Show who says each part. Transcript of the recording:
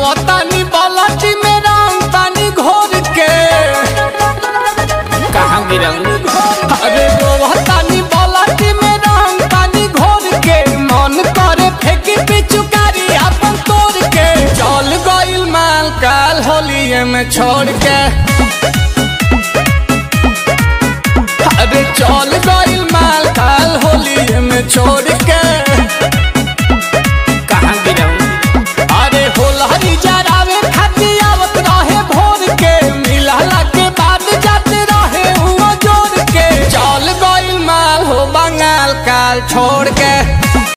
Speaker 1: रोतानी बालाटी में रंग पानी घोर के
Speaker 2: कहाँ गिरल
Speaker 1: अरे रोतानी बालाटी में रंग पानी घोर के मन करे फेंकी पिचुकारी अपन तोड़ के चल गइल माल काल होलिए में छोड़ के